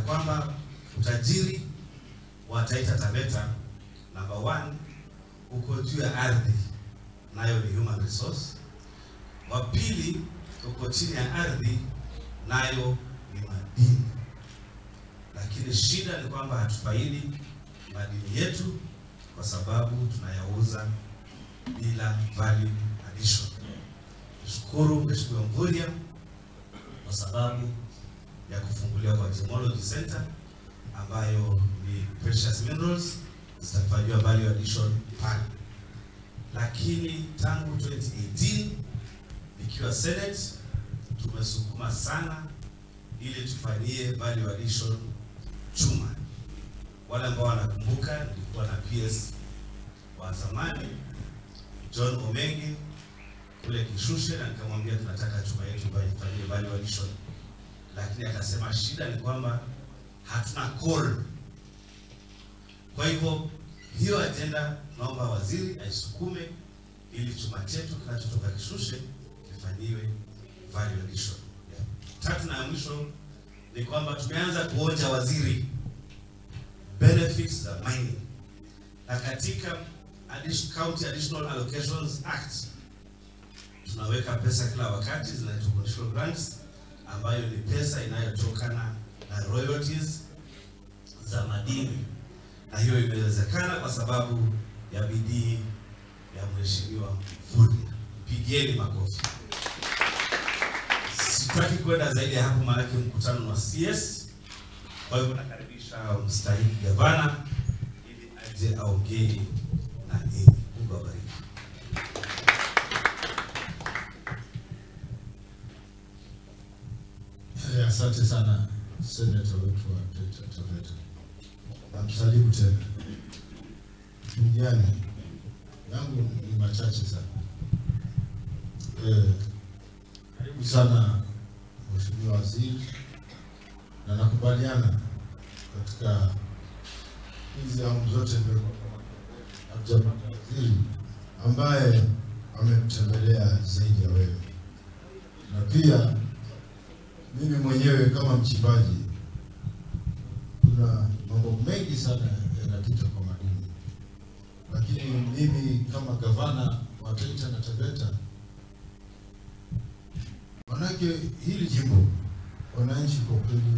kwamba utajiri wa Taita Taveta number one uko juu ya ardhi, nayo ni human resource. Wa pili uko chini ya ardhi, nayo ni madini. Lakini shida ni kwamba hatufaidi madini yetu kwa sababu tunayauza bila value addition. Nishukuru Mheshimiwa Mvurya kwa sababu ya kufunguliwa kwa Gemology Center ambayo ni precious minerals zitafanyiwa value addition pale, lakini tangu 2018 ikiwa Senate tumesukuma sana ili tufanyie value addition chuma. Wale ambao wanakumbuka, nilikuwa na PS wa zamani John Omengi kule Kishushe, na nikamwambia tunataka chuma yetu ifanyie value addition, lakini akasema shida ni kwamba hatuna coal. Kwa hivyo hiyo ajenda naomba waziri aisukume ili chuma chetu kinachotoka Kishushe kifanyiwe value addition. Yeah. Tatu na ya mwisho ni kwamba tumeanza kuonja waziri benefits za mining na katika addition, County Additional Allocations Act tunaweka pesa kila wakati zinaitwa conditional grants, ambayo ni pesa inayotokana na royalties za madini, na hiyo imewezekana kwa sababu ya bidii ya mheshimiwa Mvurya. Pigieni makofi. Sitaki kwenda zaidi ya hapo, maanake mkutano wa CS. Kwa hivyo nakaribisha mstahiki gavana ili aje aongee na nyinyi. Mungu awabariki. Eh, Asante sana seneta wetu wa Taita Taveta. Namsalimu tena. Mjane yangu ni machache sana. Eh, karibu sana Mheshimiwa Waziri, na nakubaliana katika hizi awamu zote nimekuwa hatujapata waziri ambaye amemtembelea zaidi ya wewe, na pia mimi mwenyewe kama mchimbaji, kuna mambo mengi sana yanapita kwa madini, lakini mimi kama gavana wa Taita na Taveta, manake hili jimbo wananchi kwa kweli